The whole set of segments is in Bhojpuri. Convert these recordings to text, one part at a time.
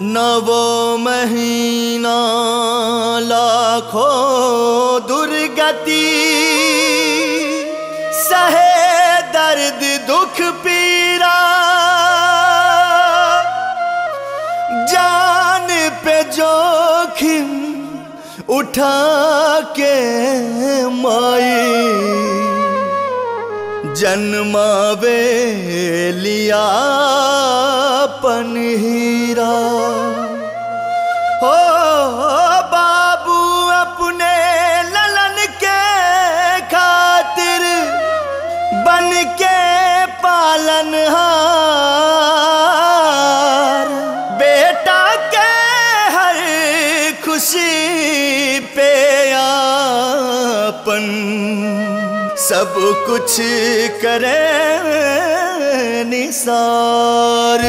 नवो महीना लाखों दुर्गति सहे दर्द दुख पीरा जान पे जोखिम उठा के माई जन्मावे लिया पन हीरा हो बाबू अपने ललन के खातिर बन के पालन हार बेटा के हर खुशी पे आपन सब कुछ करे निसार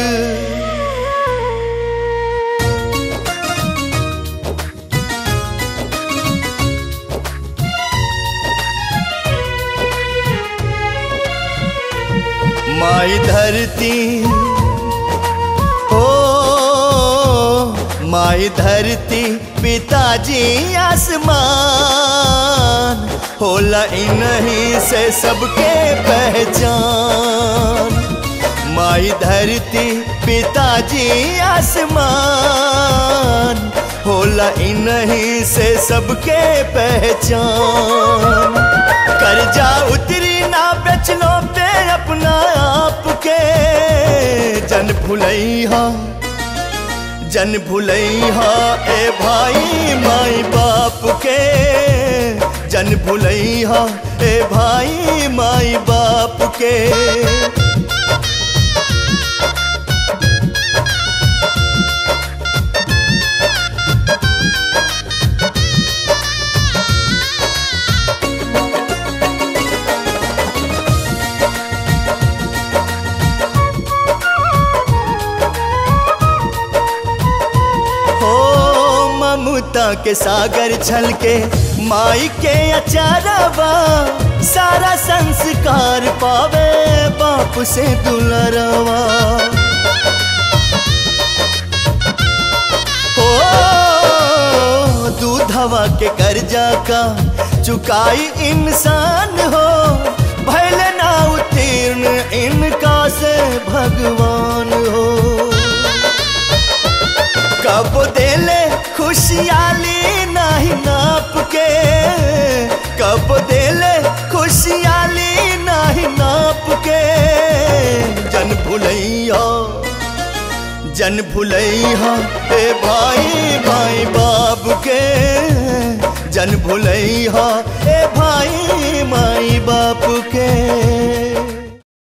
माई धरती ओ माई धरती पिताजी आसमान होला इन्हीं से सबके पहचान माई धरती पिताजी आसमान होला इन्हीं से सबके पहचान कर्जा उतरी ना बेचलो पे अपना आप के जन भुलैहा जन भुलैहा ए भाई माई बाप के जन भुलैहा ए भाई माई बाप के हो ममता के सागर छल के माई के अचारवा सारा संस्कार पावे बाप से दुलरवा हो दूधवा के कर्जा का चुकाई इंसान हो भैल ना उत्तीर्ण इनका से भगवान हो कब देले खुशियाली नहीं नाप के कब देले खुशियाली नहीं नाप के जन भुलैया जन भुलैया ए भाई भाई बाप के जन भुलैया ए भाई माई बाप के